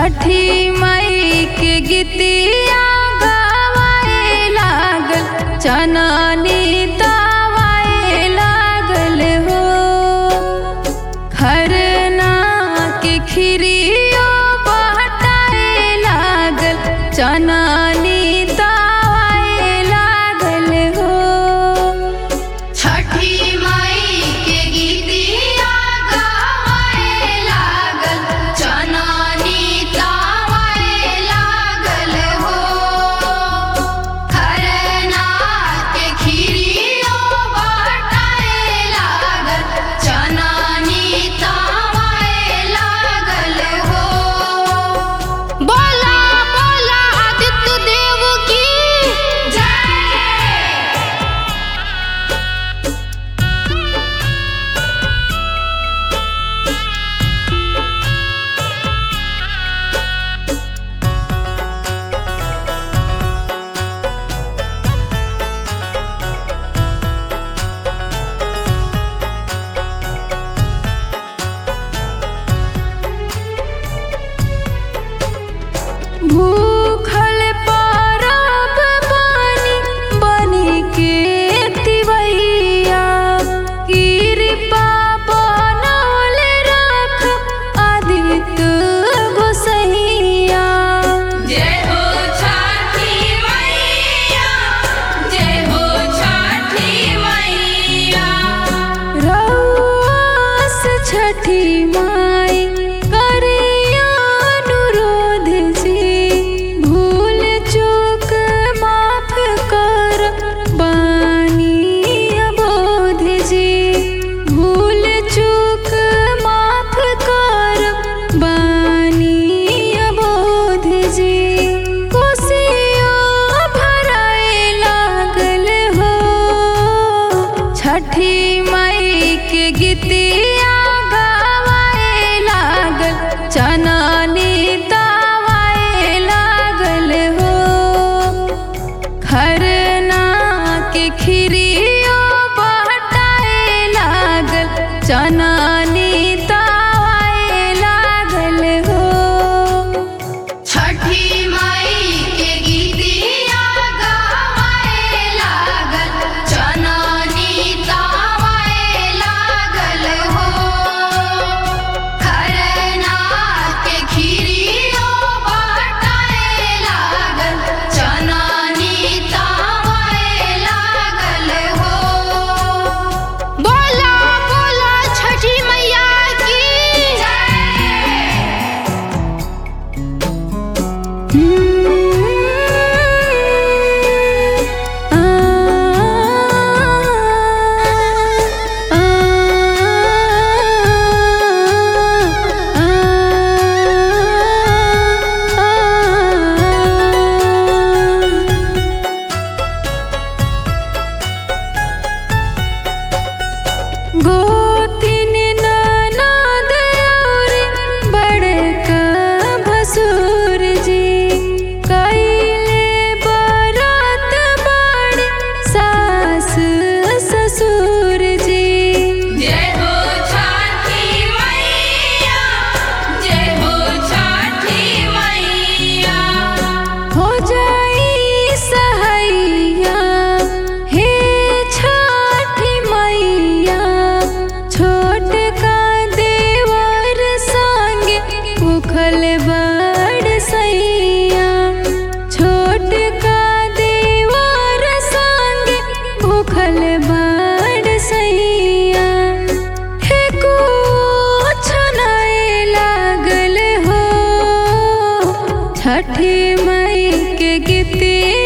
छठी मई के गीतिया गवाए लागल चननी दवाए लागल हो खरना के खिरियो बहटाए लागल चननी दवाए लागल हो छठी माई के गीतिया गावे लागल चनानी तावे लागल हो खरना के खीरियो बाटाए लागल चनानी तावे लागल हो बोला बोला आदित्य देव की जय भूखल पारब बानी बनी के तिवैया कृपा बनौल रख आदित्य गोसैया जय हो छठी मैया जय हो छठी मैया रउआस छठी माई करिया अनुरोध जी भूल चूक माफ कर बानी अबोध जी भूल चूक माफ कर बानी अबोध जी कोसियो भराए लागल हो छठी मई के गीतिया गवाए लागल चननी दवाए लागल हो खरना के खिरियो बहटाए लागल चननी दवाए लागल हो छठी माई के गीतिया गावे लागल चनानी तावे लागल हो खरना के खीरियो बाटाए लागल चनानी तावे लागल हो बोला बोला छठी मैया की जय गोतिन ननद औरी बड़का भसुर जी कइले बरत बड़ सास ससुर जी जय हो छठी मैया जय हो छठी मैया हो जाई सहैया हे छठी मैया छोट का देवर संगे भूखल बड़ सैया छोट का देवर संगे भूखल बड़ सैया हे कुछ नहीं लागल हो छठी मई के गीतिया